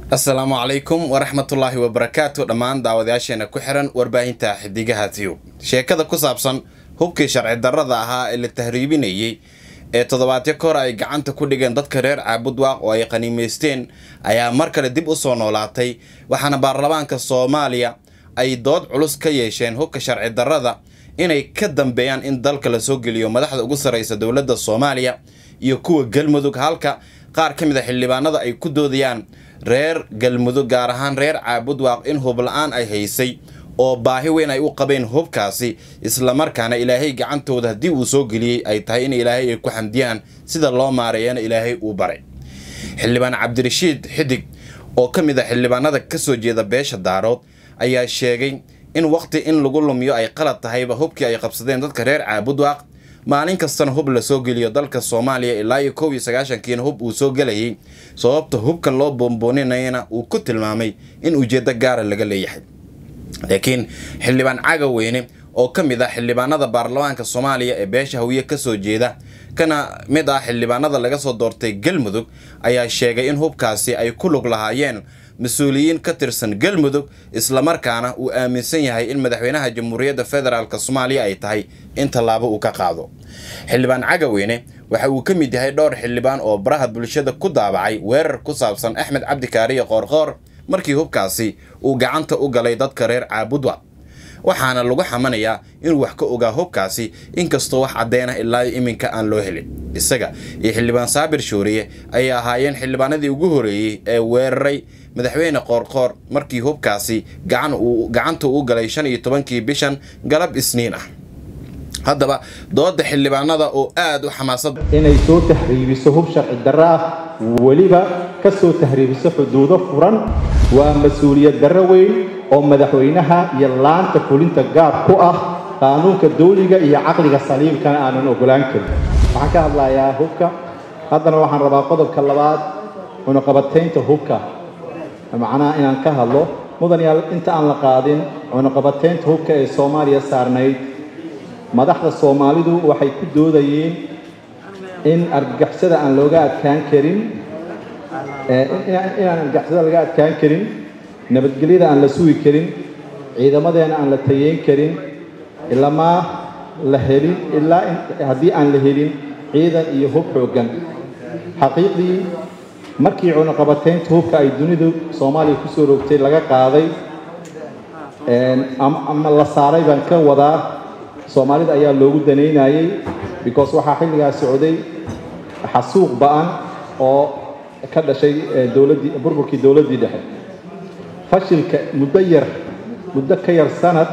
asalaamu calaykum waraxmatullaahi wabarakaatu dhammaan daawadayaasheena ku xiran warbaahinta xidigaha tiyub sheekada ku saabsan hubkii sharci darrada ahaa ee la tahriibinayey ee toddobaadyo ka hor ay gacanta ku dhigeen dadka reer caabudwaaq oo ay qaniimaysteen ayaa mar kale dib u soo noolaatay waxaana baarlamaanka soomaaliya ay dood culus ka yeesheen hubka sharci darrada inay ka dambeeyaan in dalka la soo geliyo madaxda ugu sarreysa dowladda soomaaliya iyo kuwa galmudug halka qaar ka mid a xildhibaanada ay ku doodayaan reer galmudug gaar ahaan reer caabudwaaq in hubla-aan ay haysay oo baahi weyn ay u qabeen hubkaasi islamarkaana ilaahay gacantooda haddii uu soo geliyey ay tahay in ilaahay ay ku xamdiyaan sida loo maareeyana ilaahay uu baray xildhibaan cabdirashiid xidig oo ka mid a xildhibaanada ka soo jeeda beesha daarood ayaa sheegay in waqti in lagu lumiyo ay qalad tahayba hubkii ay qabsadeen dadka reer caabudwaaq maalin kastana hub la soo geliyo dalka soomaaliya ilaa iyo kow iyo sagaashankiina hub uu soo gelayay sababta hubkan loo boonbooninayana uu ku tilmaamay in ujeeddo gaara laga leeyahay laakiin xildhibaan cagaweyne oo ka mid ah xildhibaanada baarlamaanka soomaaliya ee beesha hawiye kasoo jeeda kana mid ah xildhibaanada laga soo doortay galmudug ayaa sheegay in hubkaasi ay ku lug lahaayeen mas-uuliyiin ka tirsan galmudug islamarkaana uu aaminsan yahay in madaxweynaha jamhuuriyadda federaalk soomaaliya ay tahay in tallaabo uu ka qaado xildhibaan cagaweyne waxa uu ka mid yahay dhowr xildhibaan oo baraha bulshada ku daabacay weerar ku saabsan axmed cabdikaariyo qoorqoor markii hubkaasi uu gacanta u galay dadka reer caabudwa waxaana lagu xamanayaa inuu wax ka ogaa hubkaasi inkastoo wax caddeynah ilaa iminka aan loo helin isaga iyo xildhibaan saabir shooriye ayay ahaayeen xildhibaanadii ugu horeeyey ee weeraray madaxweyne qoorqoor markii hubkaasi gacanta uu galay shan iyo tobankii bishan galab isniin ah haddaba dooda xildhibaanada oo aada u xamaasad inay soo tahriibiso hub sharci darro ah weliba ka soo tahriibiso xuduudo furan waa mas-uuliyad darro weyn oo madaxweynaha iyo laanta fulinta gaar ku ah qaanuunka dawliga iyo caqliga saliibkana aanan ogolaan karin waxaan ka hadlayaa hubka haddana waxaan rabaa qodobka labaad cunuqabataynta hubka macnaha inaan ka hadlo mudan yaal inta aan la qaadin cunuqabataynta hubka ee soomaaliya saarnayd madaxda soomaalidu waxay ku doodayeen in argagixisada aan looga adkaan karin inaan argagixisada laga adkaan karin nabadgelyada aan la sugi karin ciidamadeena aan la tayeyn karin ilamaa la helin ilaa haddii aan la helin ciidan iyo hub xooggan xaqiiqdii markii cunuqabataynta hubka ay dunidu soomaaliya kusoo rogtay laga qaaday ama la saaray baan ka wadaa soomaalida ayaa loogu danaynayey because waxaa xilligaas socday xasuuq ba-an oo ka dhashay dowladdii burburkii dowladdii dhexe fashilka muddo yar muddo ka yar sanad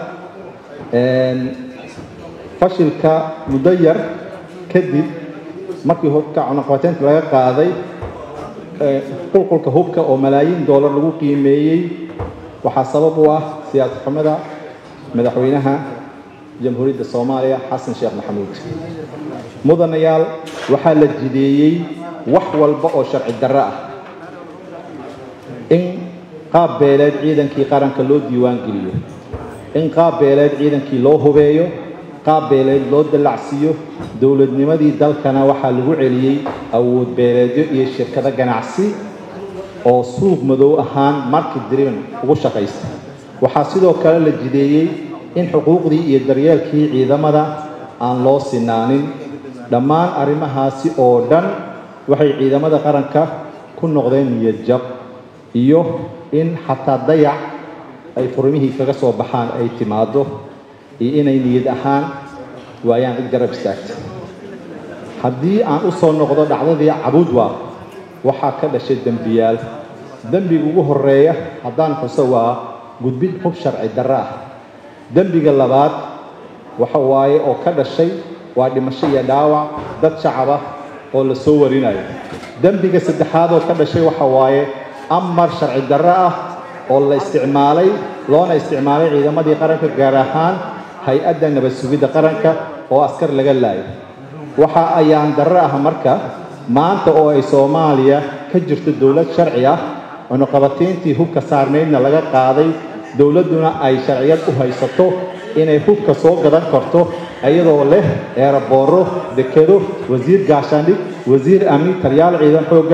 fashilka muddo yar kadib markii hubka cunuqabataynta laga qaaday qulqulka hubka oo malaayiin doolar lagu qiimeeyey waxaa sabab u ah siyaasad xumada madaxweynaha jamhuuriyadda soomaaliya xasan sheekh maxamuud mudanayaal waxaa la jideeyey wax walba oo sharci darro ah in qaab beeleed ciidankii qaranka loo diiwaan geliyo in qaab beeleed ciidankii loo hubeeyo qaab beeleed loo dallacsiiyo dowladnimadii dalkana waxaa lagu celiyey awood beeleedyo iyo shirkado ganacsi oo suuq madow ahaan market driven ugu shaqaysta waxaa sidoo kale la jideeyey in xuquuqdii iyo daryeelkii ciidamada aan loo sinaanin dhammaan arrimahaasi oo dhan waxay ciidamada qaranka ku noqdeen niyad jab iyo in xataa dayac ay furmihii kaga soo baxaan ay timaado iyo inay niyad ahaan waayaan cid garab istaagta haddii aan u soo noqdo dhacdadii cabudwa waxaa ka dhashay dembiyaal dembiga ugu horeeya haddaan xuso waa gudbid hub sharci darro ah dembiga labaad waxa waaye oo ka dhashay waa dhimasho iyo dhaawac dad shacab ah oo la soo warinayo dembiga saddexaad oo ka dhashay waxa waaye amar sharci darro ah oo la isticmaalay loona isticmaalay ciidamadii qaranka gaar ahaan hay-adda nabad sugidda qaranka oo askar laga laayo waxa ayaan darro ah marka maanta oo ay soomaaliya ka jirto dowlad sharci ah cunuqabatayntii hubka saarnaydna laga qaaday dowladduna ay sharciyad u haysato inay hubka soo gadan karto iyadoo leh eerabooro dekedo wasiir gaashaandhig wasiir amni taliyaal ciidan xoogga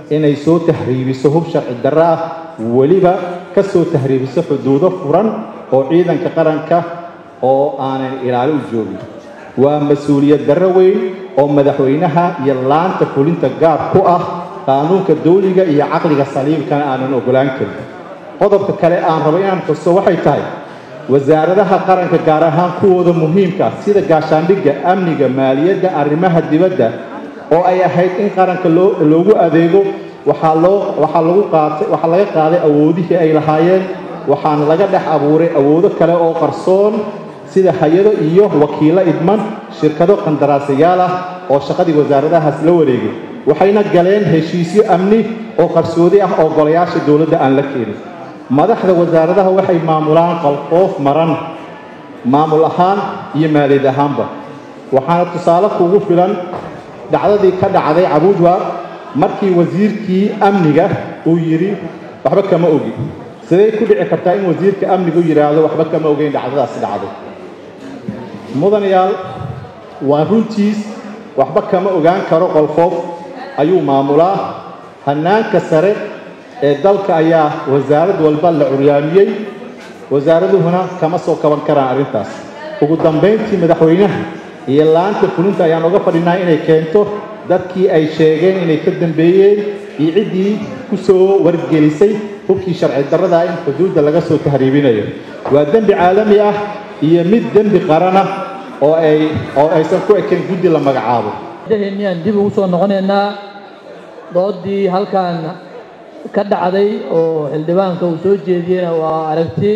inay soo tahriibiso hub sharci darro ah weliba ka soo tahriibiso xuduudo furan oo ciidanka qaranka oo aanan ilaali u joogin waa mas-uuliyad darro weyn oo madaxweynaha iyo laanta fulinta gaar ku ah qaanuunka dawliga iyo caqliga saliimkana aanan ogolaan karin qodobka kale aan rabo inaan xuso waxay tahay wasaaradaha qaranka gaar ahaan kuwooda muhiimka sida gaashaandhigga amniga maaliyadda arrimaha dibadda oo ay ahayd in qaranka loo loogu adeego waxaa loo waxaa lagu qaatay waxaa laga qaaday awoodihii ay lahaayeen waxaana laga dhex abuuray awoodo kale oo qarsoon sida hay-ado iyo wakiillo idman shirkado qandaraasayaal ah oo shaqadii wasaaradahaas la wareegay waxayna galeen heshiisyo amni oo qarsoodi ah oo golayaasha dowladda aan la keenin madaxda wasaaradaha waxay maamulaan qalqoof maran maamul ahaan iyo maaliyad ahaanba waxaana tusaale kugu filan dhacdadii ka dhacday cabuujwa markii wasiirkii amniga uu yidhi waxba kama ogi siday ku dhici kartaa in wasiirka amnigu yidhaahdo waxba kama ogeyn dhacdadaasi dhacday mudanayaal waa runtiis waxba kama ogaan karo qolfoof ayuu maamulaa hannaanka sare ee dalka ayaa wasaarad walba la curyaamiyey wasaaraduhuna kama soo kaban karaan arrintaas ugu dambayntii madaxweynaha iyo laanta fulinta ayaan uga fadhinaa inay keento dadkii ay sheegeen inay ka dambeeyeen iyo ciddii ku soo wargelisay hubkii sharci darrada in xuduudda laga soo tahriibinayo waa dembi caalami ah iyo mid dembi qarana oo ay oo aysan ku ekayn guddi la magacaabo miyaan dib ugu soo noqonaynaa doodii halkan ka dhacday oo xildhibaanka uu soo jeediyeyna waa aragti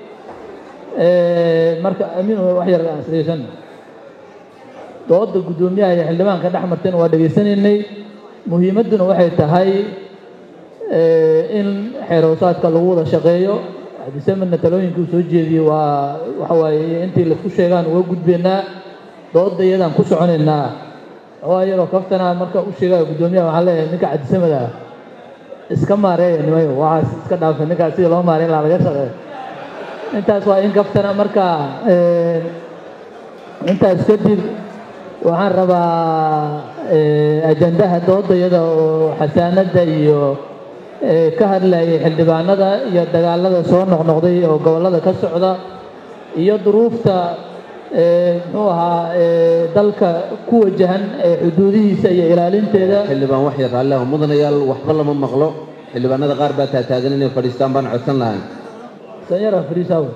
marka amiin wax yar aan isdhegeysan dooda guddoomiyaha iyo xildhibaanka dhex martayna waa dhegaysanaynay muhiimadduna waxay tahay in xeeroosaadka lagu wada shaqeeyo disemarna talooyinkii uu soo jeediyey waa waxa waaye intii laisku sheegaan uga gudbaynaa dooda iyadaan ku soconaynaa waa yaroo kaftana marka u sheegaya guddoomiyaha waxaan leeyahay ninka cabdisamada iska maareeya nimayo waxaas iska dhaafay ninkaas sidii loo maareyn lahaa laga shaqeeyo intaas waa in kaftana marka intaas kadib waxaan rabaa ajandaha doodayada oo xasaanadda iyo ka hadlayay xildhibaanada iyo dagaalada soo noqnoqday oo gobollada ka socda iyo duruufta muxuu ahaa dalka ku wajahan xuduudihiisa iyo ilaalinteeda xildhibaan wax yar raalliah mudanayaal waxba lama maqlo xildhibaanada qaar baa taataagan inay fadhiistaan baan codsan lahayn sanyara friisaw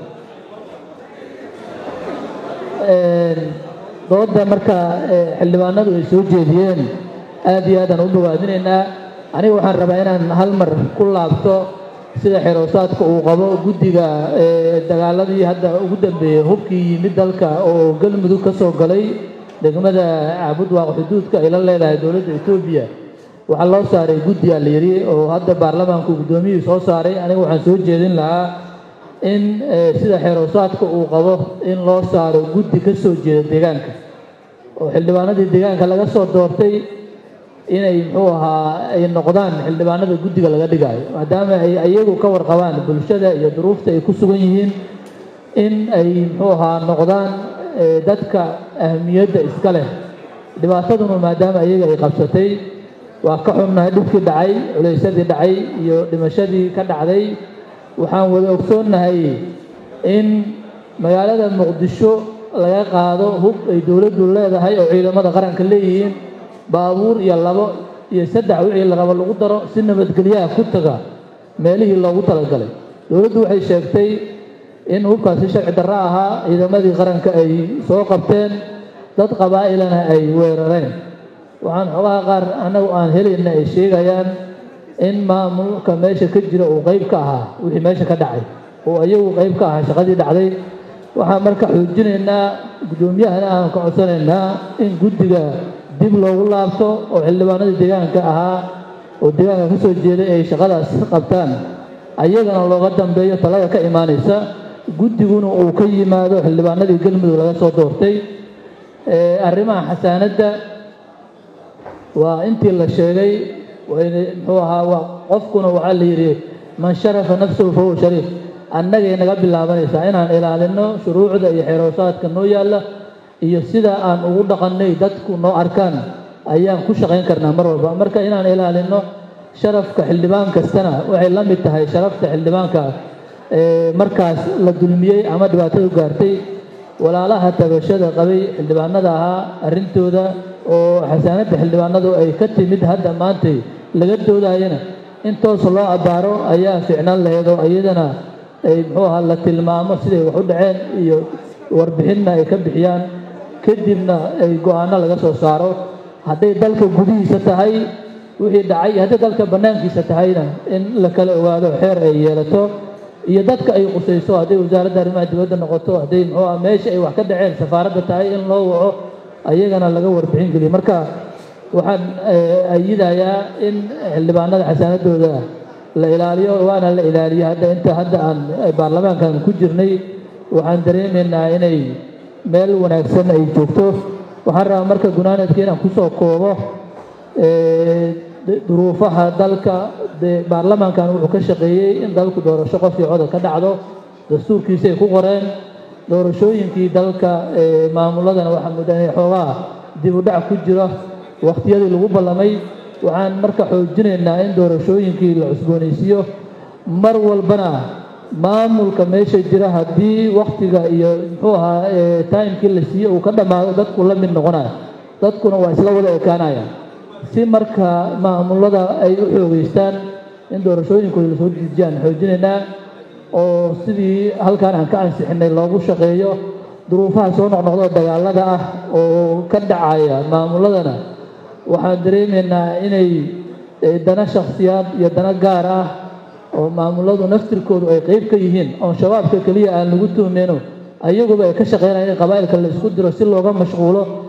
dooda marka xildhibaanadu ay soo jeediyeen aad iyo aadaan u bogaadinaynaa aniga waxaan rabaa inaan hal mar ku laabto sida xeroosaadka uu qabo guddiga dagaaladii hadda ugu dambeeyey hubkii yimid dalka oo galmudug ka soo galay degmada cabudwaaq xuduudka ay la leedahay dowladda etoobiya waxaa loo saaray guddi aa la yidhi oo hadda baarlamaanku guddoomiyihii soo saaray aniga waxaan soo jeedin lahaa in sida xeroosaadka uu qabo in loo saaro guddi ka soo jeeda deegaanka oo xildhibaanadii deegaanka laga soo doortay inay muxuu ahaa ay noqdaan xildhibaanada guddiga laga dhigaayo maadaama ay iyagu ka warqabaan bulshada iyo duruufta ay ku sugan yihiin in ay muxuu ahaa noqdaan dadka ahmiyadda iska leh dhibaataduna maadaama iyaga ay qabsatay waa ka xunnahay dhibkii dhacay culaysadii dhacay iyo dhimashadii ka dhacday waxaan wada ogsoonnahay in magaalada muqdisho laga qaado hub ay dowladdu leedahay oo ciidamada qaranka leeyihiin baabuur iyo labo iyo saddex wixii la rabo lagu daro si nabadgelyaha ku taga meelihii loogu talagalay dowladdu waxay sheegtay in hubkaasi sharci darro ahaa ciidamadii qaranka ay soo qabteen dad qabaa'ilana ay weerareen waxaan xogaha qaar annagu aan helayna ay sheegayaan in maamulka meesha ka jira uu qayb ka ahaa wixii meesha ka dhacay oo iyagu qayb ka ahaa shaqadii dhacday waxaan marka xoojinaynaa guddoomiyahana aan ka codsanaynaa in guddiga dib loogu laabto oo xildhibaanadii deegaanka ahaa oo deegaanka ka soo jeeday ay shaqadaas qabtaan ayagana looga dambeeyo talada ka imaanaysa guddiguna uu ka yimaado xildhibaanadii galmudug laga soo doortay arrimaha xasaanadda waa intii la sheegay muxuu ahaa waa qofkuna waxaa la yidhi man sharafa nafsahu fahuwa shariif annagay naga bilaabanaysaa inaan ilaalino shuruucda iyo xeroosaadka noo yaalla iyo sida aan ugu dhaqannay dadku noo arkaan ayaan ku shaqayn karnaa mar walba marka inaan ilaalino sharafka xildhibaan kastana waxay la mid tahay sharafta xildhibaanka markaas la dulmiyey ama dhibaatadu gaartay walaalaha tabashada qabay xildhibaanada ahaa arrintooda oo xasaanadda xildhibaanadu ay ka timid hadda maantay laga doodayana in toos loo abbaaro ayaa ficnaan laheyd oo iyadana ay muxuu ahaa la tilmaamo siday wax u dhaceen iyo warbixinna ay ka bixiyaan kadibna ay go-aanno laga soo saaro hadday dalka gudihiisa tahay wixii dhacay hadday dalka bannaankiisa tahayna in la kala ogaado xeer ay yeelato iyo dadka ay qusayso hadday wasaaradda arrimaha dibadda noqoto hadday muxuu ah meesha ay wax ka dhaceen safaaradda tahay in loo waco ayagana laga warbixin geliyo marka waxaan ayidayaa in xildhibaanada xasaanadooda la ilaaliyo waana la ilaaliyo hadda inta hadda aan baarlamaankan ku jirnay waxaan dareemaynaa inay meel wanaagsan ay joogto waxaan rabaa marka gunaanadka inaan kusoo koobo duruufaha dalka dee baarlamaankan wuxuu ka shaqeeyey in dalku doorasho qof iyo codol ka dhacdo dastuurkiisay ku qoreen doorashooyinkii dalka maamuladana waxaa mudda inay xoogaa dib u dhac ku jiro wakhtiyadii lagu ballamay waxaan marka xoojinaynaa in doorashooyinkii la cusboonaysiiyo mar walbana maamulka meesha jira haddii wakhtiga iyo muxuu ahaa timekii la siiye uu ka dhammaado dadku la mid noqonaya dadkuna waa isla wada ekaanaya si marka maamulada ay u xoogeystaan in doorashooyinkooda lasoo diijiyaan xoojinaynaa oo sidii halkan aan ka ansixinay loogu shaqeeyo duruufaha soo noqnoqdo dagaalada ah oo ka dhacaya maamuladana waxaan dareemaynaa inay dana shakhsiyaad iyo dana gaar ah oo maamuladu naftirkoodu ay qeyb ka yihiin oon shabaabka keliya aan lagu tuhmeyno ayaguba ay ka shaqeynaya in qabaa'ilka la isku diro si looga mashquulo